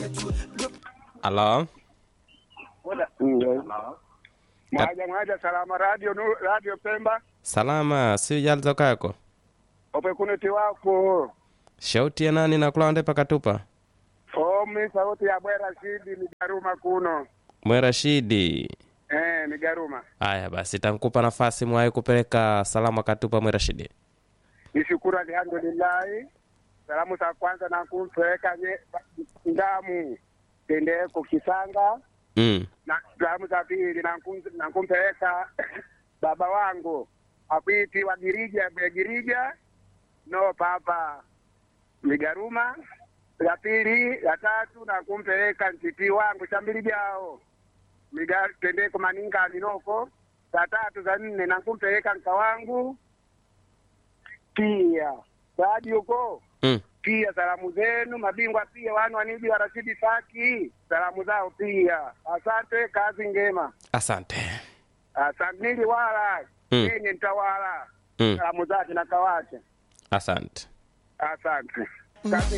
Halo, mwaja mwaja salama radio nu, radio Pemba salama, si jalzo kako opekuneti wako shauti ya nani na kulawande pakatupa omi sauti ya bwera shidi ni garuma kuno mwera shidi eh, ni garuma aya basi tankupa nafasi mwayi kupeleka salamu akatupa mwera shidi nishukuru alhamdulillahi salamu za kwanza nakumpeleka nye ndamu tendeko kisanga mm. na salamu za pili nakum- nakumpeleka baba wangu akwiti wa girija ya girija no papa migaruma la pili la tatu nakumpeleka ntiti wangu chambili jao miga tendeko maninga minoko za tatu za nne nakumpeleka nka wangu pia baadi huko Mm. pia salamu zenu mabingwa pia wanu waniji wa Rashidi Saki salamu zao pia. Asante, kazi ngema. asante Asante nili wala Mm. yenye ntawala mm. salamu zake na kawache. asante Asante kazi